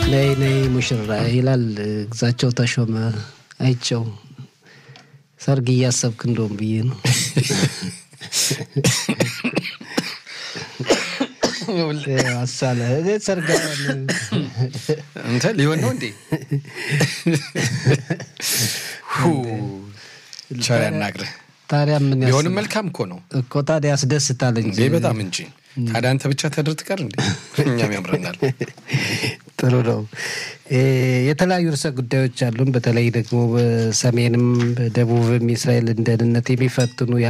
ነይ ነይ ሙሽራ ይላል ግዛቸው ተሾመ አይቸው ሰርግ እያሰብክ እንደውም ብዬ ነው። አሳለ ሰርግ እንተ ሊሆን ነው እንዴ? ቸር ያናግርህ። ታዲያ ምን ያስ- ቢሆንም መልካም እኮ ነው እኮ ታዲያ ያስደስታል እንጂ እንዴ በጣም እንጂ። ታዲያ አንተ ብቻ ተድር ትቀር እንዴ? እኛም ያምረናል። ጥሩ ነው። እ የተለያዩ ርዕሰ ጉዳዮች አሉን። በተለይ ደግሞ በሰሜንም በደቡብም የእስራኤልን ደህንነት የሚፈትኑ